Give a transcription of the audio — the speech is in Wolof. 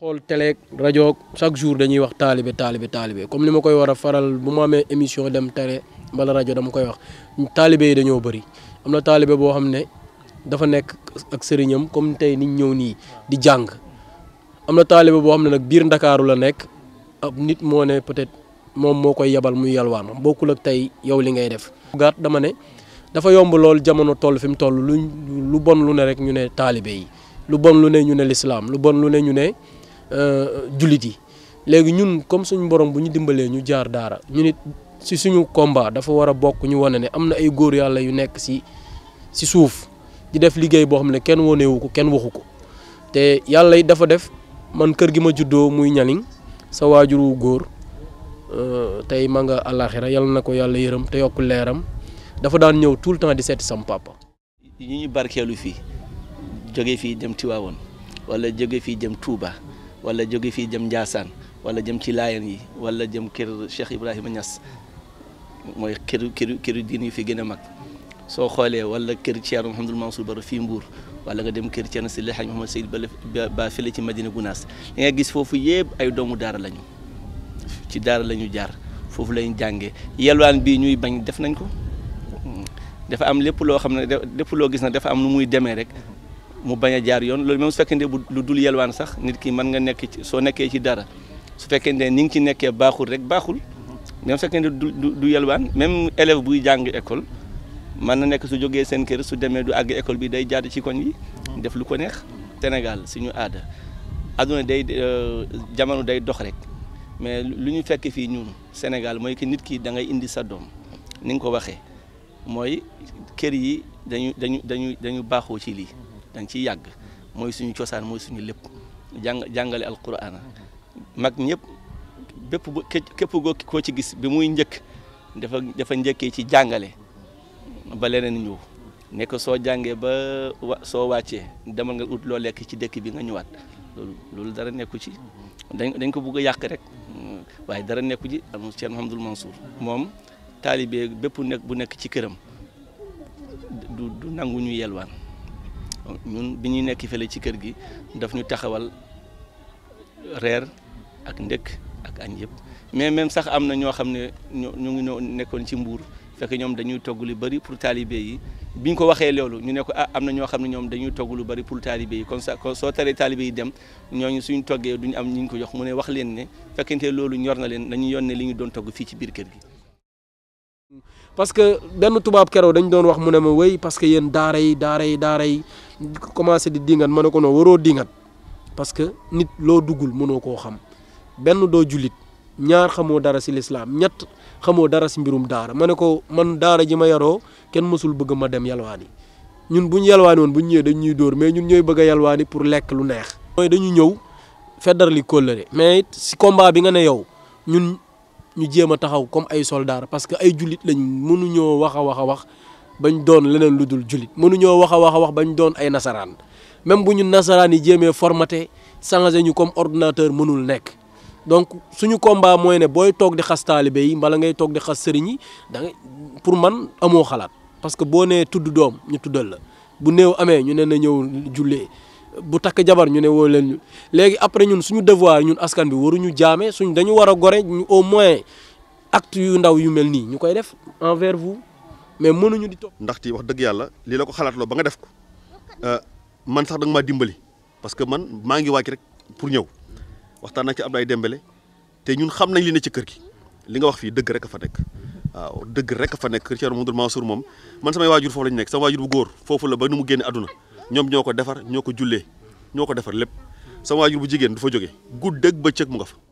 xool télé rajo chaque jour dañuy wax taalibe taalibe taalibe comme ni ma koy war a faral bu ma amee émission dem télé mbala rajo dama koy wax taalibe yi dañoo bëri am na taalibe boo xam ne dafa nekk ak sëriñam comme tey niñ ñëw nii di jàng am na taalibe boo xam ne nag biir ndakaaru la nekk ab nit moo ne peut-être moom moo koy yebal muy yalwaan bokkul ak tey yow li ngay def. gàtt dama ne dafa yomb lool jamono toll fi mu toll lu lu bon lu ne rek ñu ne taalibe yi lu bon lu ne ñu ne lislaam lu bon lu ne ñu ne jullit yi léegi ñun comme suñu borom bu ñu dimbalee ñu jaar daara ñu nit si suñu combat dafa war a bokk ñu wane ne am na ay góor yàlla yu nekk si si suuf di def liggéey boo xam ne kenn wonewu ko kenn waxu ko te yàlla it dafa def man kër gi ma juddoo muy ñaniŋ sa waajuru góor tey ma nga àllaaxira yal na ko yàlla yërëm te yokk leeram dafa daan ñëw tout le temps di seeti sam papa. ñi ñu barkeelu fii jóge fii dem Tiwaawoon wala jóge fii jëm Touba wala jóge fii jëm Ndiassane wala jëm ci Laayeen yi wala jëm kër Cheikh Ibrahima Niass mooy këru këru këru diin yu fi gën a mag soo xoolee wala kër Thierno Mouhamadul Mansour Baro fii Mbour wala nga dem kër Thierno Sidi Hadj Mouhamad Seyd ba ba fële ci Madina Gounass li nga gis foofu yëpp ay doomu daara lañu ci daara la ñu jaar foofu lañu jàngee yelwaan bii ñuy bañ def nañ ko dafa am lépp loo xam ne lépp loo gis na dafa am nu muy demee rek mu bañ a jaar yoon loolu même su fekkente bu lu dul yelwaan sax nit ki mën nga nekk ci soo nekkee ci dara su fekkente ni nga ci nekkee baaxul rek baaxul même su fekkente du du yelwaan même élève buy jàng école mën na nekk su jógee seen kër su demee du àgg école bi day jaad ci koñ yi def lu ko neex Sénégal suñu aada adduna day jamono day dox rek mais lu ñu fekk fii ñun Sénégal mooy que nit ki da ngay indi sa doom ni nga ko waxee mooy kër yi dañu dañu dañu dañu baaxoo ci lii dañ ciy yàgg mooy suñu cosaan mooy suñu lépp jàng jàngale alquran mag ñëpp bépp bu képp koo ci gis bi muy njëkk dafa dafa njëkkee ci jàngale ba leneen ñëw nekk soo jàngee ba wa soo wàccee demal nga ut loo lekk ci dëkk bi nga ñëwaat loolu loolu dara nekku ci dañ dañ ko bugg a yàq rek waaye dara nekku ci am Cheikh Mouhamadoul Mansour moom taalibe bépp nekk bu nekk ci këram du du nangu ñu yelwaan ñun bi ñuy nekk fële ci kër gi daf ñu taxawal reer ak ndëkk ak añ yëpp mais même sax am na ñoo xam ne ñu ngi nekkoon ci mbuur fekk ñoom dañuy togg lu bari pour taalibe yi bi ñu ko waxee loolu ñu ne ko ah am na ñoo xam ne ñoom dañuy togg lu bari pour taalibe yi kon sa soo taree taalibe yi dem ñooñu suñ toggee duñu am ñu ñu ko jox mu ne wax leen ne fekkente loolu ñor na leen dañuy yónnee li ñu doon togg fii ci biir kër gi. parce que benn tubaab keroog dañ doon wax mu ne ma wéy parce que yéen daara yi daara yi daara yi commencé di dingat ma ne ko non waroo dingat parce que nit loo duggul mënoo koo xam benn doo jullit ñaar xamoo dara si lislaam ñett xamoo dara si mbirum daara ma ne ko man daara ji ma yaroo kenn mësul bëgg ma dem yalwaani ñun bu ñu yalwaani woon bu ñu ñëwee dañ ñuy dóor mais ñun ñooy bëgg a yalwaani pour lekk lu neex. mooy dañu ñëw feddar li kóllëre mais it si combat bi nga ne yow ñun ñu jéem a taxaw comme ay soldats parce que ay jullit lañ mënuñoo wax a wax a wax bañ doon leneen lu dul jullit mënuñoo wax a wax a wax bañ doon ay nasaraan même bu ñu nasaraan yi jéemee formaté changé ñu comme ordinateur mënul nekk. donc suñu combat mooy ne booy toog di xas taalibe yi mbala ngay toog di xas sëriñ yi da ngay pour man amoo xalaat parce que boo nee tudd doom ñu tuddal la bu néew amee ñu ne na ñëw jullee bu takk jabar ñu ne woo leen ñu léegi après ñun suñu devoir ñun askan bi waruñu jaame suñ dañu war a gore ñu au moins acte yu ndaw yu mel nii ñu koy def envers vous mais mënuñu di toog. ndaxte wax dëgg yàlla lii la ko xalaatloo ba nga def ko man sax da nga maa dimbali parce que man maa ngi wàcc rek pour ñëw. waxtaan naa ci Abdoulaye Dembélé te ñun xam nañ li ne ci kër gi li nga wax fii dëgg rek a fa nekk waaw dëgg rek a fa nekk kër Thierno Mouhamadoul Mansour moom man samay waajur foofu lañu nekk sama waajur bu góor foofu la ba nu mu génne àdduna ñoom ñoo ko defar ñoo ko jullee ñoo ko defar lépp sama waajur bu jigéen du fa jógee guddeeg bëccëg mu nga fa